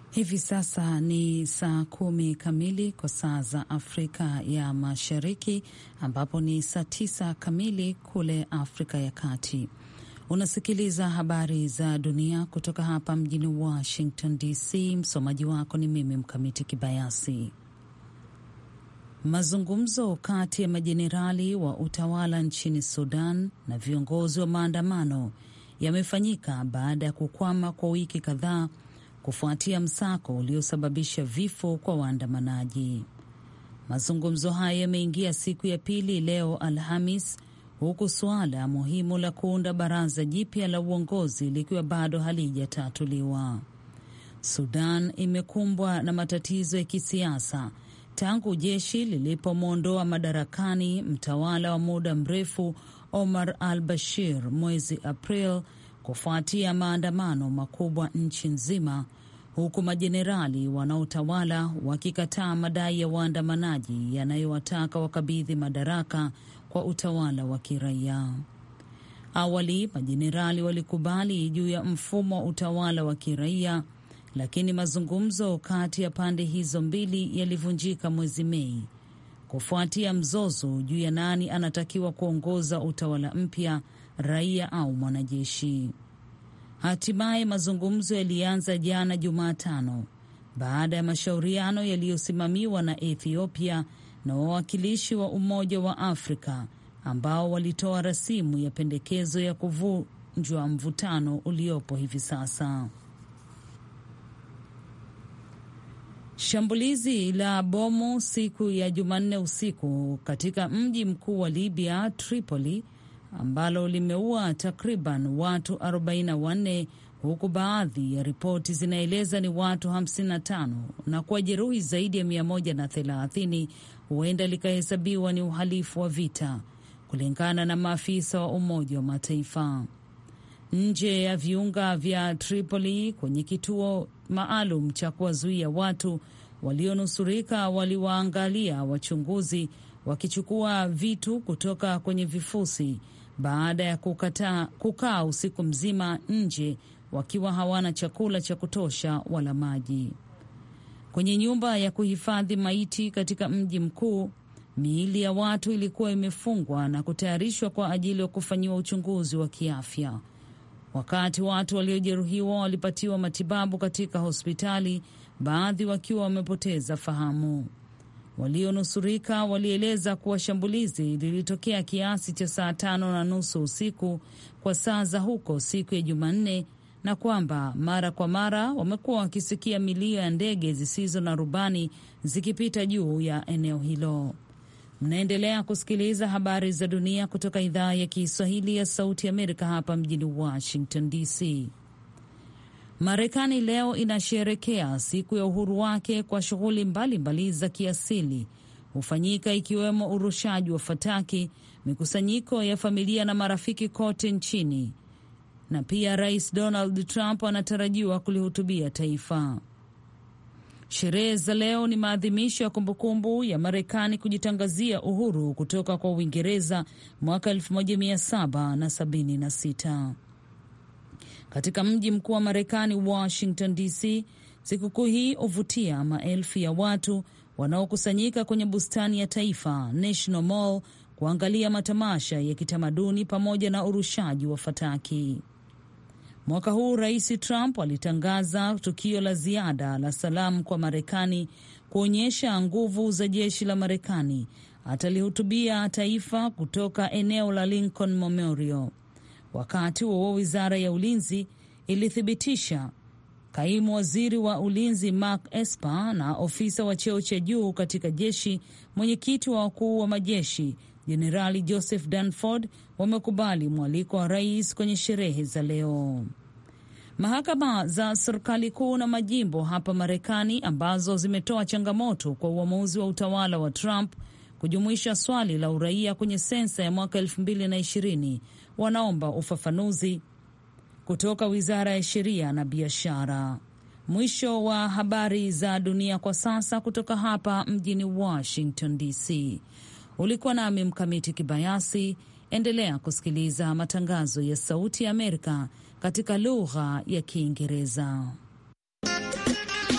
Hivi sasa ni saa kumi kamili kwa saa za Afrika ya Mashariki, ambapo ni saa tisa kamili kule Afrika ya Kati. Unasikiliza habari za dunia kutoka hapa mjini Washington DC. Msomaji wako ni mimi Mkamiti Kibayasi. Mazungumzo kati ya majenerali wa utawala nchini Sudan na viongozi wa maandamano yamefanyika baada ya kukwama kwa wiki kadhaa kufuatia msako uliosababisha vifo kwa waandamanaji. Mazungumzo hayo yameingia siku ya pili leo Alhamis, huku suala muhimu la kuunda baraza jipya la uongozi likiwa bado halijatatuliwa. Sudan imekumbwa na matatizo ya kisiasa tangu jeshi lilipomwondoa madarakani mtawala wa muda mrefu Omar al Bashir mwezi April kufuatia maandamano makubwa nchi nzima, huku majenerali wanaotawala wakikataa madai ya waandamanaji yanayowataka wakabidhi madaraka kwa utawala wa kiraia. Awali majenerali walikubali juu ya mfumo wa utawala wa kiraia, lakini mazungumzo kati ya pande hizo mbili yalivunjika mwezi Mei kufuatia mzozo juu ya nani anatakiwa kuongoza utawala mpya, raia au mwanajeshi. Hatimaye mazungumzo yalianza jana Jumatano baada ya mashauriano yaliyosimamiwa na Ethiopia na wawakilishi wa Umoja wa Afrika ambao walitoa rasimu ya pendekezo ya kuvunjwa mvutano uliopo hivi sasa. Shambulizi la bomu siku ya Jumanne usiku katika mji mkuu wa Libya, Tripoli, ambalo limeua takriban watu 44 huku baadhi ya ripoti zinaeleza ni watu 55 na kuwajeruhi zaidi ya 130, huenda likahesabiwa ni uhalifu wa vita, kulingana na maafisa wa Umoja wa Mataifa. Nje ya viunga vya Tripoli kwenye kituo maalum cha kuwazuia watu walionusurika waliwaangalia wachunguzi wakichukua vitu kutoka kwenye vifusi baada ya kukataa kukaa usiku mzima nje wakiwa hawana chakula cha kutosha wala maji. Kwenye nyumba ya kuhifadhi maiti katika mji mkuu, miili ya watu ilikuwa imefungwa na kutayarishwa kwa ajili ya kufanyiwa uchunguzi wa kiafya. Wakati watu waliojeruhiwa walipatiwa matibabu katika hospitali, baadhi wakiwa wamepoteza fahamu. Walionusurika walieleza kuwa shambulizi lilitokea kiasi cha saa tano na nusu usiku kwa saa za huko siku ya Jumanne, na kwamba mara kwa mara wamekuwa wakisikia milio ya ndege zisizo na rubani zikipita juu ya eneo hilo. Mnaendelea kusikiliza habari za dunia kutoka idhaa ya Kiswahili ya Sauti Amerika hapa mjini Washington DC. Marekani leo inasherekea siku ya uhuru wake kwa shughuli mbalimbali za kiasili hufanyika ikiwemo urushaji wa fataki, mikusanyiko ya familia na marafiki kote nchini, na pia Rais Donald Trump anatarajiwa kulihutubia taifa. Sherehe za leo ni maadhimisho ya kumbukumbu ya Marekani kujitangazia uhuru kutoka kwa Uingereza mwaka 1776. Katika mji mkuu wa Marekani, Washington DC, sikukuu hii huvutia maelfu ya watu wanaokusanyika kwenye bustani ya taifa, National Mall, kuangalia matamasha ya kitamaduni pamoja na urushaji wa fataki. Mwaka huu Rais Trump alitangaza tukio la ziada la salamu kwa Marekani kuonyesha nguvu za jeshi la Marekani. Atalihutubia taifa kutoka eneo la Lincoln Memorial. Wakati huo wizara ya ulinzi ilithibitisha kaimu waziri wa ulinzi Mark Esper na ofisa wa cheo cha juu katika jeshi, mwenyekiti wa wakuu wa majeshi Jenerali Joseph Dunford wamekubali mwaliko wa rais kwenye sherehe za leo. Mahakama za serikali kuu na majimbo hapa Marekani ambazo zimetoa changamoto kwa uamuzi wa utawala wa Trump kujumuisha swali la uraia kwenye sensa ya mwaka elfu mbili na ishirini wanaomba ufafanuzi kutoka wizara ya sheria na biashara. Mwisho wa habari za dunia kwa sasa kutoka hapa mjini Washington DC. Ulikuwa nami Mkamiti Kibayasi. Endelea kusikiliza matangazo ya Sauti ya Amerika katika lugha ya Kiingereza.